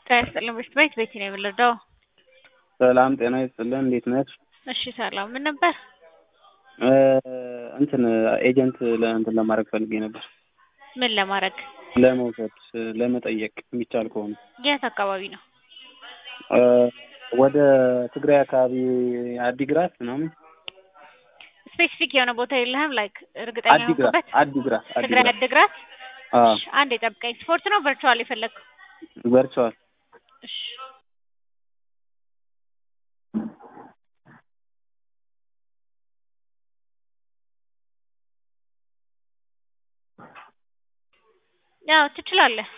ጤና ይስጥልን በሽት ቤት ቤት ነው የወለደው። ሰላም ጤና ይስጥልን እንዴት ነሽ? እሺ ሰላም ምን ነበር? እንትን ኤጀንት ለእንትን ለማድረግ ፈልጌ ነበር። ምን ለማድረግ? ለመውሰድ ለመጠየቅ የሚቻል ከሆነ የት አካባቢ ነው? ወደ ትግራይ አካባቢ አዲግራት ምናምን ስፔሲፊክ የሆነ ቦታ የለህም? ላይክ እርግጠኛ አዲግራት የሆንኩበት አዲግራት ትግራይ አድግራት። አዎ እሺ፣ አንድ የጠብቀኝ። ስፖርት ነው ቨርቹዋል የፈለግከው? ቨርቹዋል እሺ ያው ትችላለህ፣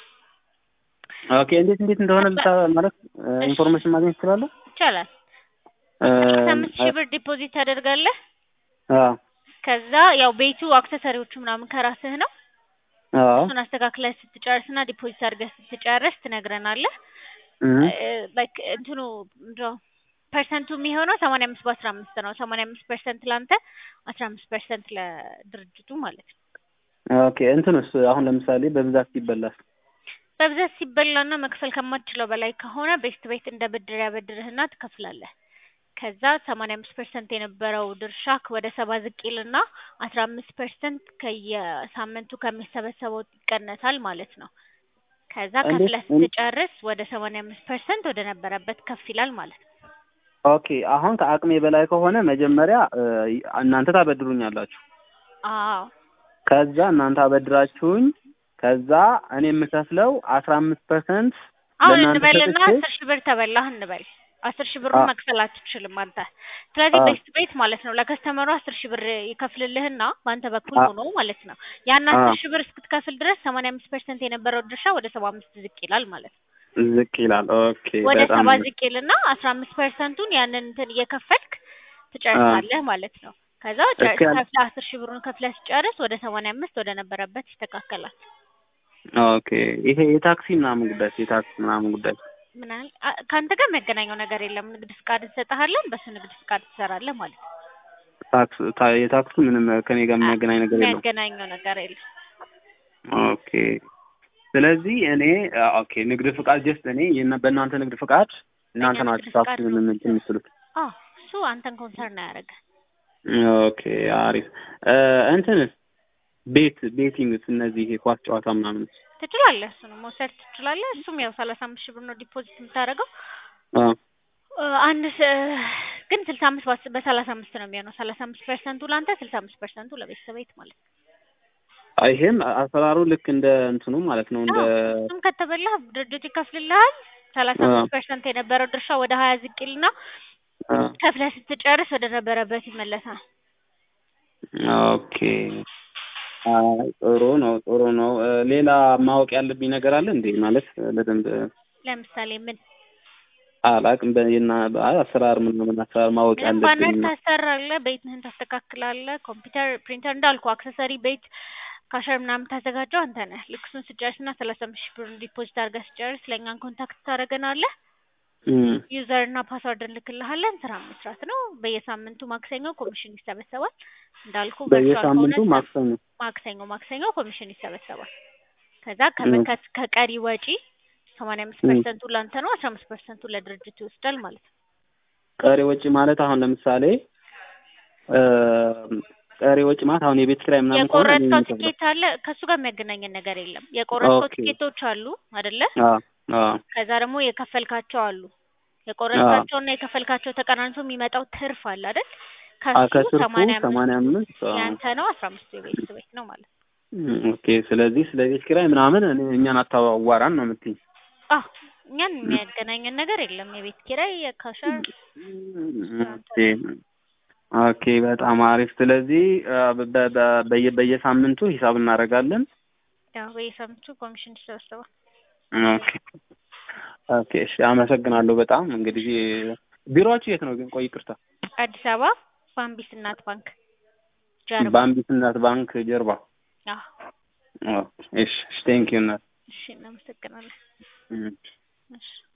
ኦኬ እንዴት እንዴት እንደሆነ ልታ ማለት ኢንፎርሜሽን ማግኘት ትችላለህ? ይቻላል። አስራ አምስት ሺህ ብር ዲፖዚት ታደርጋለህ። አዎ ከዛ ያው ቤቱ አክሰሰሪዎቹ ምናምን ከራስህ ነው። አዎ እሱን አስተካክለህ ስትጨርስና ዲፖዚት አድርገህ ስትጨርስ ትነግረናለህ። እም ላይክ እንትኑ ምንድነው ፐርሰንቱ የሚሆነው ሰማንያ አምስት በአስራ አምስት ነው። ሰማንያ አምስት ፐርሰንት ለአንተ አስራ አምስት ፐርሰንት ለድርጅቱ ማለት ነው። ኦኬ እንትንስ አሁን ለምሳሌ በብዛት ሲበላስ በብዛት ሲበላና መክፈል ከማትችለው በላይ ከሆነ ቤስት ቤት እንደ ብድር ያበድርህና ትከፍላለህ። ከዛ ሰማንያ አምስት ፐርሰንት የነበረው ድርሻክ ወደ ሰባ ዝቅ ይልና አስራ አምስት ፐርሰንት ከየሳምንቱ ከሚሰበሰበው ይቀነሳል ማለት ነው። ከዛ እንዴት- ከፍለህ ስትጨርስ ወደ ሰማንያ አምስት ፐርሰንት ወደ ነበረበት ከፍ ይላል ማለት ነው። ኦኬ አሁን ከአቅሜ በላይ ከሆነ መጀመሪያ እ, እናንተ ታበድሩኛላችሁ አዎ ከዛ እናንተ አበድራችሁኝ ከዛ እኔ የምከፍለው አስራ አምስት ፐርሰንት አሁን ለእናንተ እንበልና ሰጥቼ አስር ሺህ ብር ተበላህ እንበል። አስር ሺህ ብሩን አ- መክፈል አትችልም አንተ። ስለዚህ አ- ቤስት ቤት ማለት ነው ለከስተመሩ አስር ሺህ ብር ይከፍልልህና በአንተ በኩል አ- ሆኖ ማለት ነው ያን አ- አስር ሺህ ብር እስክትከፍል ድረስ ሰማንያ አምስት ፐርሰንት የነበረው ድርሻ ወደ ሰባ አምስት ዝቅ ይላል ማለት ነው። ዝቅ ይላል። ኦኬ ወደ በጣም ሰባ ዝቅ ይልና አስራ አምስት ፐርሰንቱን ያንን እንትን እየከፈልክ ትጨርሳለህ ማለት ነው። ከዛ ጨርስ እስኪ ያል- ከፍለህ አስር ሺህ ብሩን ከፍለህ ስጨርስ ወደ ሰማንያ አምስት ወደ ነበረበት ይስተካከላል። ኦኬ ይሄ የታክሲ ምናምን ጉዳይ የታክሲ ምናምን ጉዳይ ምን ያህል አ- ከአንተ ጋር የሚያገናኘው ነገር የለም። ንግድ ፍቃድ እንሰጥሃለን፣ በሱ ንግድ ፍቃድ ትሰራለህ ማለት ነው። ታክስ ታ- የታክሱ ምንም ከኔ ጋር የሚያገናኝ ነገር የለውም። የሚያገናኘው ነገር የለም። ኦኬ ስለዚህ እኔ አ- ኦኬ ንግድ ፍቃድ ጀስት እኔ የና- በእናንተ ንግድ ፍቃድ እናንተ በእኛ ናችሁ ንግድ ታክስ ፍቃድ ነው ምን እንትን የምትሉት። አዎ እሱ አንተን ኮንሰርን አያደርግ። ኦኬ አሪፍ እ፣ እንትን ቤት ቤቲንግስ እነዚህ የኳስ ጨዋታ ምናምን ትችላለህ፣ እሱንም መውሰድ ትችላለህ። እሱም ያው ሰላሳ አምስት ሺህ ብር ነው ዲፖዚት የምታደርገው። አ እ፣ አንድ ስ- ግን ስልሳ አምስት በአስ- በሰላሳ አምስት ነው የሚሆነው። ሰላሳ አምስት ፐርሰንቱ ለአንተ፣ ስልሳ አምስት ፐርሰንቱ ለቤተሰብ ቤት ማለት ነው። ይሄም አሰራሩ ልክ እንደ እንትኑ ማለት ነው እንደ አዎ፣ እሱም ከተበላህ ድርጅቱ ይከፍልልሃል። ሰላሳ አ አምስት ፐርሰንት የነበረው ድርሻ ወደ ሀያ ዝቅ ይልና አ ከፍለህ ስትጨርስ ወደ ነበረበት ይመለሳል። ኦኬ አይ ጥሩ ነው ጥሩ ነው እ፣ ሌላ ማወቅ ያለብኝ ነገር አለ እንዴ ማለት በደንብ ለምሳሌ ምን አላቅም በና አሰራር ምን ምን አሰራር ማወቅ ምንም ባነር ያለብኝ ታሰራለህ፣ ቤትህን ታስተካክላለህ። ኮምፒውተር ፕሪንተር እንዳልኩ አክሰሰሪ ቤት ካሸር ምናምን ታዘጋጀው አንተ ነህ። ልክ እሱን ስጨርስና ሰላሳ አምስት ሺህ ብሩን ዲፖዚት አድርገህ ስጨርስ ለእኛን ኮንታክት ታደርገናለህ። እም ዩዘር እና ፓስዋርድ እንልክልሃለን። ስራ መስራት ነው። በየሳምንቱ ማክሰኞ ኮሚሽን ይሰበሰባል። እንዳልኩ ቨርቹዋል በየሳምንቱ ከሆነ ማክሰኞ ማክሰኞ ማክሰኞ ኮሚሽን ይሰበሰባል። ከዛ ከመከት ከቀሪ ወጪ ሰማንያ አምስት እም ፐርሰንቱ ለአንተ ነው፣ አስራ አምስት ፐርሰንቱ ለድርጅቱ ይወስዳል ማለት ነው። ቀሪ ወጪ ማለት አሁን ለምሳሌ እ፣ ቀሪ ወጪ ማለት አሁን የቤት ኪራይ ምናምን ከሆነ እኔ የቆረጥከው የምከፍለው ትኬት አለ። ከእሱ ጋር የሚያገናኘን ነገር የለም። የቆረጥከው ኦኬ ትኬቶች አሉ አይደለ? አ አ ከዛ ደግሞ የከፈልካቸው አሉ። አ የቆረጥካቸውና የከፈልካቸው ተቀናንሶ የሚመጣው ትርፍ አለ አይደል? አ ከሱ ከስርፉ ሰማንያ አምስት ሰማንያ አምስት አ ያንተ ነው፣ አስራ አምስቱ የቤት ቤት ነው ማለት ነው። እም፣ ኦኬ ስለዚህ ስለ ቤት ኪራይ ምናምን እኔ እኛን አታዋራን ነው የምትይኝ አዎ እኛን የሚያገናኘን ነገር የለም። የቤት ኪራይ የካሸር ኦኬ ኦኬ በጣም አሪፍ ስለዚህ አ፣ በ- በ- በየ- በየሳምንቱ ሂሳብ እናደርጋለን ያው በየሳምንቱ ኮሚሽን ይሰበሰባል። ኦኬ ኦኬ እሺ አመሰግናለሁ በጣም እንግዲህ ቢሮአችሁ የት ነው ግን ቆይ ይቅርታ አዲስ አበባ ባምቢስ እናት ባንክ ጀርባ። በአምቢት እናት ባንክ ጀርባ አዎ ኦኬ እሺ ቴንክ ዩ እናት እሺ፣ እናመሰግናለን። እም። እሺ